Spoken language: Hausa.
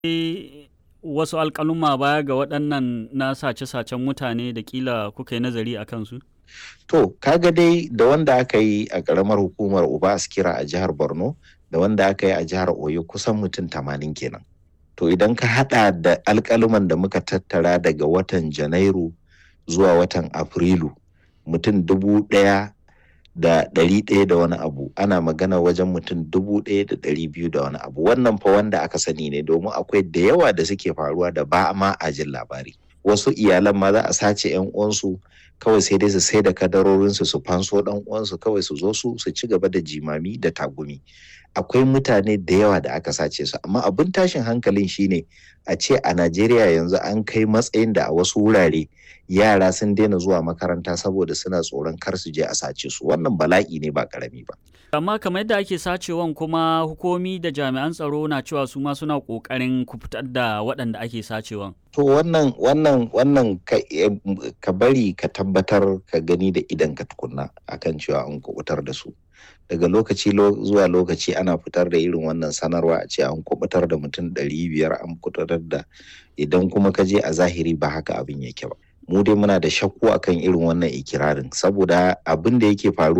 wasu alƙaluma baya ga waɗannan na sace-sacen mutane da kila kuka yi nazari a kansu? To, kaga dai da wanda aka yi a ƙaramar hukumar Uba Askira a jihar Borno da wanda aka yi a jihar Oyo kusan mutum tamanin kenan. To idan ka haɗa da alƙaluman da muka tattara daga watan Janairu zuwa watan Afrilu mutum dubu ɗaya da ɗari ɗaya da wani abu ana magana wajen mutum dubu ɗaya da ɗari biyu da wani abu wannan fa wanda aka sani ne domin akwai da yawa da suke faruwa da ba ma a jin labari wasu iyalan ma za a sace yan uwansu kawai sai dai su sai da kadarorinsu su fanso dan uwansu kawai su zo su su ci gaba da jimami da tagumi akwai mutane da yawa da aka sace su amma abin tashin hankalin shine a ce a Najeriya yanzu an kai matsayin da a wasu wurare yara sun daina zuwa makaranta saboda suna tsoron kar su je a sace su wannan bala'i ne ba karami ba amma kamar yadda ake sacewan kuma hukumi da jami'an tsaro na cewa su ma suna kokarin kufutar da waɗanda ake sacewan to wannan wannan wannan ka, ka bari ka tabbatar ka gani da idan ka tukunna akan cewa an kubutar da su daga lokaci zuwa lokaci ana fitar da irin wannan sanarwa a ce an kubutar da mutum ɗari biyar an kubutar da idan kuma ka je a zahiri ba haka abin yake ba mu dai muna da shakku akan irin wannan ikirarin saboda abin da yake faruwa